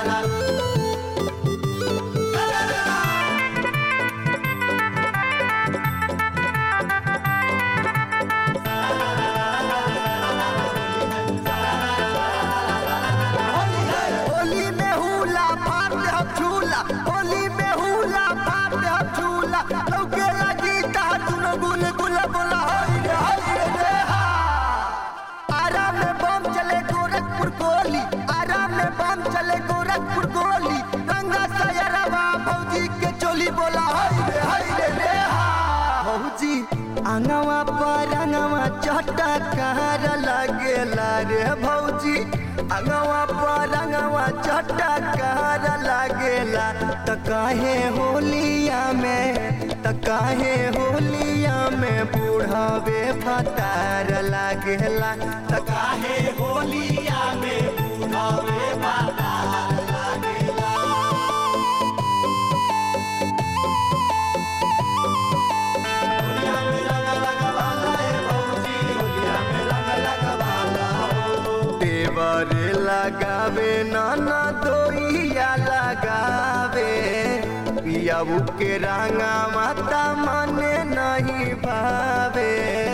होली में हुला फाट हम झूला होली में हुला फाट हम झूला लौके लगी ता दुनो गुल गुल बोला हई रे हई रे रे हा आराम में बम चले गोरखपुर गोली आराम में बम चले गोरखपुर गोली रंगा सयरवा भौजी के चोली बोला हई रे हई रे रे हा भौजी अंगवा पर अंगवा चटकार लागेला रे भौजी अंगवा पर अंगवा चटकार लागेला त काहे होलिया में त काहे होलिया में बूढ़ावे फतार लागेला त काहे होलिया में बूढ़ावे फतार लागेला होलिया में रंग लगवाला ए भौजी होलिया में रंग लगवाला हो देवर लगावे नाना दोइया लगावे पियाऊ के रंगा माता मने नहीं भावे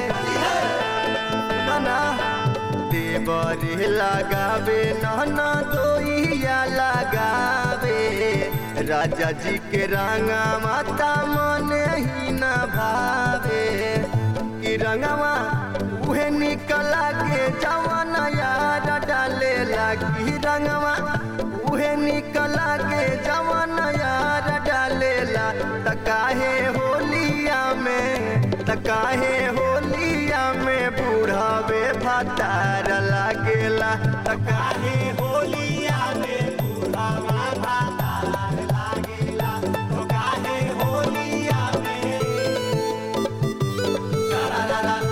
नाना देवर लगावे नाना दोइया लगावे राजा जी के रंगा माता मने ही न भावे कि रंगवा उहे निकला के जवान यार डाले लगी रंगवा उहे निकला के जवान यार डालेला त काहे होलिया में त काहे होलिया में बूढ़ावे फतार लागेला त काहे होलिया में बूढ़ावा फतार लागेला त काहे होलिया में ला ला ला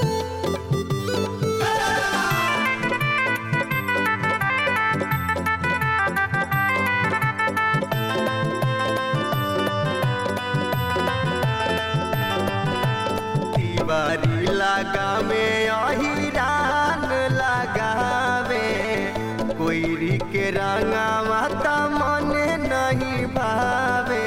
तिवारी लगावे अहिरान लगावे कोईरी के रंगा माता मने नहीं भावे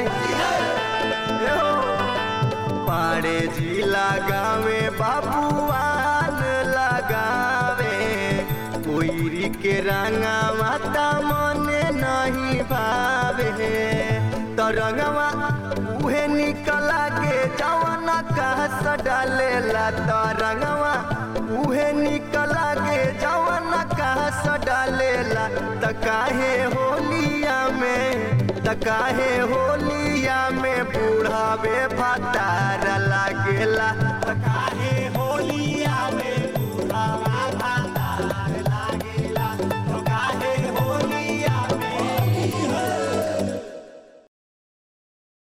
यो, पाड़े जी लगावे बाबुआन लगावे कोईरी के रंगा माता मने नहीं भावे तो रंगवा उहे निकला के जवाना कहस डालेला तो रंगवा उहे निकला के जवाना कहस डालेला त काहे होलिया में त काहे होलिया में बूढ़ावे फतार लागेला त काहे हो